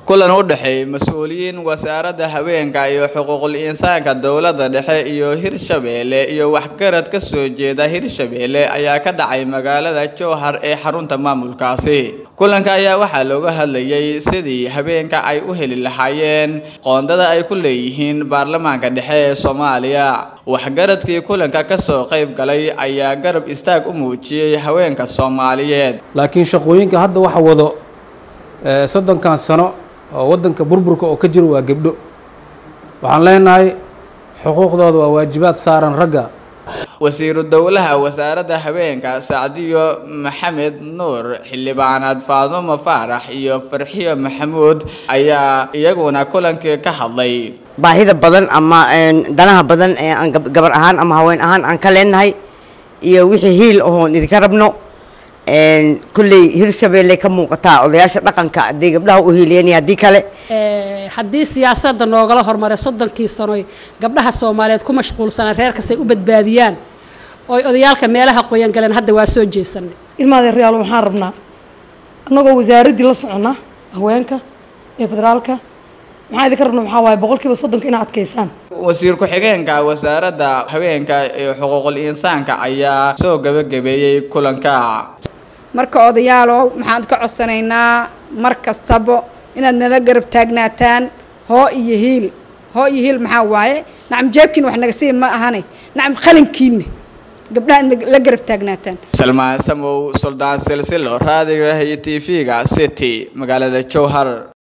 kulan u dhexeeyay mas-uuliyiin wasaaradda haweenka iyo xuquuqul insaanka dowladda dhexe iyo hirshabeelle iyo waxgarad ka soo jeeda hirshabeelle ayaa ka dhacay magaalada jowhar ee xarunta maamulkaasi kulanka ayaa waxaa looga hadlayay sidii habeenka ay u heli lahaayeen qoondada ay ku leeyihiin baarlamaanka dhexe ee soomaaliya waxgaradkii kulanka kasoo qayb galay ayaa garab istaag u muujiyey haweenka soomaaliyeed laakiin shaqooyinka hadda waxa wado soddonkan sano oo waddanka burburka oo ka jiro waa gebdho waxaan leenahay xuquuqdooda waa waajibaad saaran ragga wasiiru dowlaha wasaaradda haweenka sacdiyo maxamed nuur xildhibaanaad faadumo faarax iyo farxiyo maxamuud ayaa iyaguna kulankii ka hadlay baahida badan ama danaha badan ee aan gabar ahaan ama haween ahaan aan ka leenahay iyo wixii hiil ahoon idinka rabno kulley hirshabeelle ka muuqataa odayaasha dhaqanka haddii gabdhaha u hiiliyeen haddii kale haddii siyaasadda noogala hormaray soddonkii sanoy gabdhaha soomaaliyeed ku mashquulsanaa reer kastay u badbaadiyaan oy odayaalka meelaha qoyan galeen hadda waa soo jeesanay ilmaada reyaal waxaan rabnaa annagoo wasaaraddii la soconnaa haweenka ee federaalka maxaa idinka rabna waxaa waaye boqolkiiba soddonka inaad adkaysaan wasiir ku-xigeenka wasaaradda haweenka ee xuquuqul insaanka ayaa soo gabagabeeyey kulanka marka odayaalow maxaan ka codsanaynaa mar kastaba inaad nala garab taagnaataan hoo iyo hiil hoo iyo hiil maxaa waaye nacam jeebkiina wax naga sii ma ahane nacam qalinkiina gabdhaha la garab taagnaataan salmaan samow suldaan silsilo raadiga iyo t v-ga city magaalada jowhar